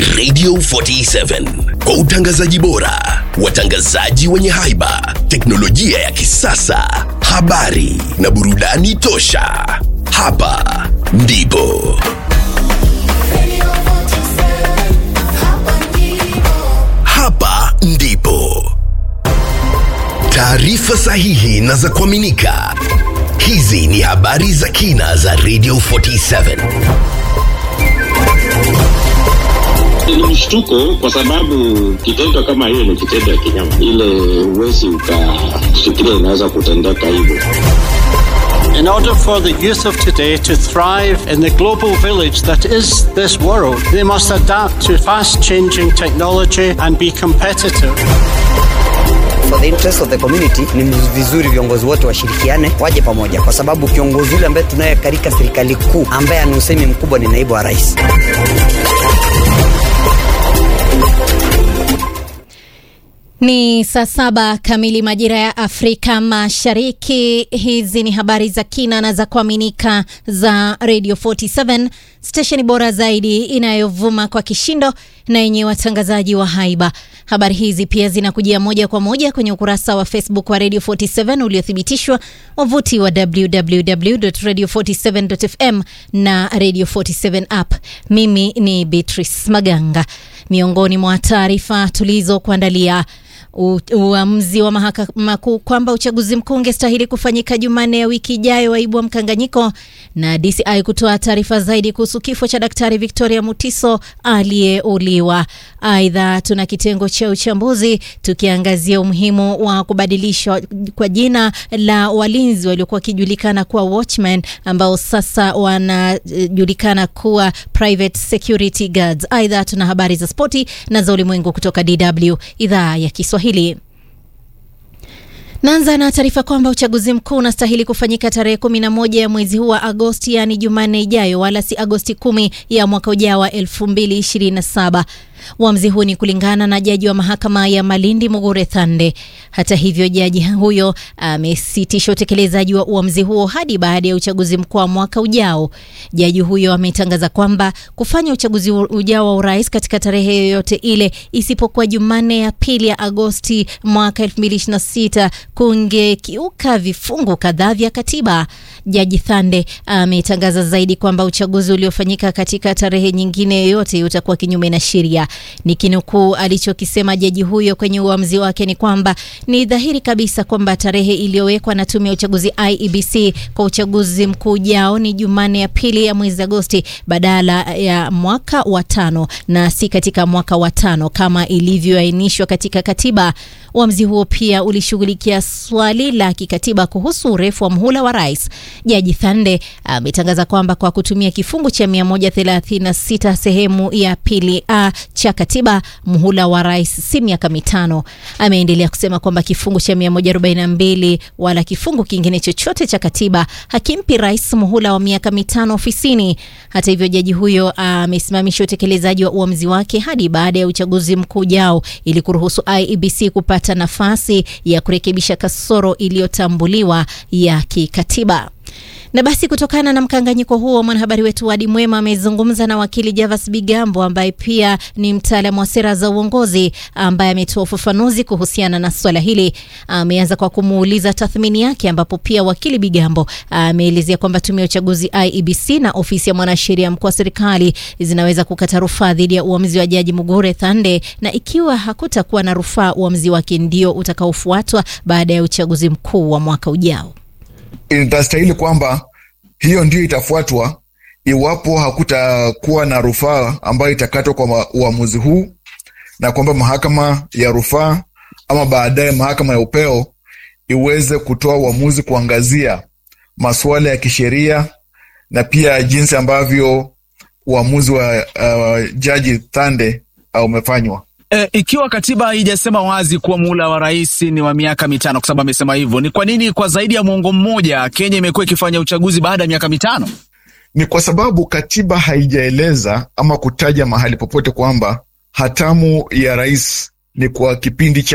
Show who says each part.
Speaker 1: Radio 47 kwa utangazaji bora, watangazaji wenye haiba, teknolojia ya kisasa, habari na burudani tosha. Hapa ndipo hapa ndipo taarifa sahihi na za kuaminika. Hizi ni habari za kina za Radio 47.
Speaker 2: ni mshtuko kwa sababu kitendo kama hiyo ni kitendo ya kinyama, ile huwezi ukafikiria inaweza kutendeka hivyo.
Speaker 3: In order for the youth of today to thrive in the global village that is this world, they must adapt to fast changing technology and be competitive.
Speaker 4: for the interest of the community ni vizuri viongozi wote washirikiane waje pamoja kwa sababu kiongozi yule ambaye tunaye katika serikali kuu ambaye ana usemi mkubwa ni naibu wa rais
Speaker 5: Ni saa saba kamili majira ya Afrika Mashariki. Hizi ni habari za kina na za kuaminika za Radio 47, stesheni bora zaidi inayovuma kwa kishindo na yenye watangazaji wa haiba. Habari hizi pia zinakujia moja kwa moja kwenye ukurasa wa Facebook wa Radio 47 uliothibitishwa, wavuti wa www.radio47.fm na Radio 47 app. Mimi ni Beatrice Maganga. Miongoni mwa taarifa tulizokuandalia U- uamuzi wa mahakama kuu kwamba uchaguzi mkuu ungestahili kufanyika Jumanne ya wiki ijayo waibua mkanganyiko, na DCI kutoa taarifa zaidi kuhusu kifo cha Daktari Victoria Mutiso aliyeuliwa. Aidha, tuna kitengo cha uchambuzi tukiangazia umuhimu wa kubadilishwa kwa jina la walinzi waliokuwa wakijulikana kuwa watchmen ambao sasa wanajulikana kuwa private security guards. Aidha, tuna habari za spoti na za ulimwengu kutoka DW idhaa ya Kiswahili. Naanza na taarifa kwamba uchaguzi mkuu unastahili kufanyika tarehe kumi na moja ya mwezi huu wa Agosti, yaani Jumanne ijayo, wala si Agosti kumi ya mwaka ujao wa elfu mbili ishirini na saba. Uamuzi huu ni kulingana na jaji wa mahakama ya Malindi Mugure Thande. Hata hivyo, jaji huyo amesitisha utekelezaji wa uamuzi huo hadi baada ya uchaguzi mkuu wa mwaka ujao. Jaji huyo ametangaza kwamba kufanya uchaguzi ujao wa urais katika tarehe yoyote ile isipokuwa Jumanne ya pili ya Agosti mwaka 2026 kungekiuka vifungu kadhaa vya katiba. Jaji Thande ametangaza zaidi kwamba uchaguzi uliofanyika katika tarehe nyingine yoyote utakuwa kinyume na sheria. Nikinukuu alichokisema jaji huyo kwenye uamuzi wake ni kwamba ni dhahiri kabisa kwamba tarehe iliyowekwa na tume ya uchaguzi IEBC kwa uchaguzi mkuu ujao ni Jumanne ya pili ya mwezi Agosti badala ya mwaka wa tano na si katika mwaka wa tano kama ilivyoainishwa katika katiba. Uamuzi huo pia ulishughulikia swali la kikatiba kuhusu urefu wa mhula wa rais. Jaji Thande ametangaza kwamba kwa kutumia kifungu cha 136 sehemu ya pili a cha katiba, mhula wa rais si miaka mitano. Ameendelea kusema kwamba kifungu cha 142 wala kifungu kingine chochote cha katiba hakimpi rais muhula wa miaka mitano ofisini. Hata hivyo, jaji huyo amesimamisha utekelezaji wa uamuzi wake hadi baada ya uchaguzi mkuu ujao ili kuruhusu IEBC kupata nafasi ya kurekebisha kasoro iliyotambuliwa ya kikatiba. Na basi kutokana na mkanganyiko huo, mwanahabari wetu Wadi Mwema amezungumza na wakili Javas Bigambo ambaye pia ni mtaalamu wa sera za uongozi ambaye ametoa ufafanuzi kuhusiana na swala hili. Ameanza kwa kumuuliza tathmini yake, ambapo pia wakili Bigambo ameelezea kwamba tume ya uchaguzi IEBC na ofisi ya mwanasheria mkuu wa serikali zinaweza kukata rufaa dhidi ya uamuzi wa jaji Mugure Thande, na ikiwa hakutakuwa na rufaa, uamuzi wake ndio utakaofuatwa baada ya uchaguzi mkuu wa mwaka ujao.
Speaker 6: Itastahili kwamba hiyo ndio itafuatwa iwapo hakutakuwa na rufaa ambayo itakatwa kwa uamuzi huu, na kwamba mahakama ya rufaa ama baadaye mahakama ya upeo iweze kutoa uamuzi kuangazia masuala ya kisheria na pia jinsi ambavyo uamuzi wa uh, jaji Thande uh, umefanywa.
Speaker 7: E, ikiwa katiba haijasema wazi kuwa muhula wa rais ni wa miaka mitano, kwa sababu amesema hivyo, ni kwa nini kwa zaidi ya mwongo mmoja Kenya imekuwa ikifanya uchaguzi baada ya miaka mitano?
Speaker 6: Ni kwa sababu katiba haijaeleza ama kutaja mahali popote kwamba hatamu ya rais ni kwa kipindi cha